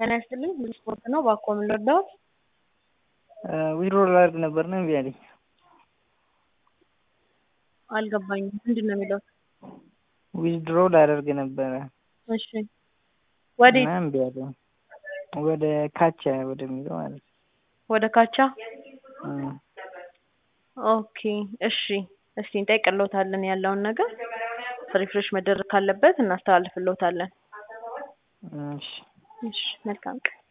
ጤና ይስጥልኝ ሁሉ ስፖርት ነው። እባክዎ ምን ልርዳዎት? ዊድሮ ላደርግ ነበር እና እምቢ አለኝ። አልገባኝም ምንድን ነው የሚለው? ዊዝድሮ ላደርግ ነበረ እሺ ወዴት? እና እምቢ አለኝ። ወደ ካቻ ወደሚለው ማለት ነው። ወደ ካቻ እም። ኦኬ እሺ እስቲ እንጠይቅልዎታለን ያለውን ነገር ሪፍሬሽ መደረግ ካለበት እናስተላልፍልዎታለን። እሺ እሺ መልካም ቀን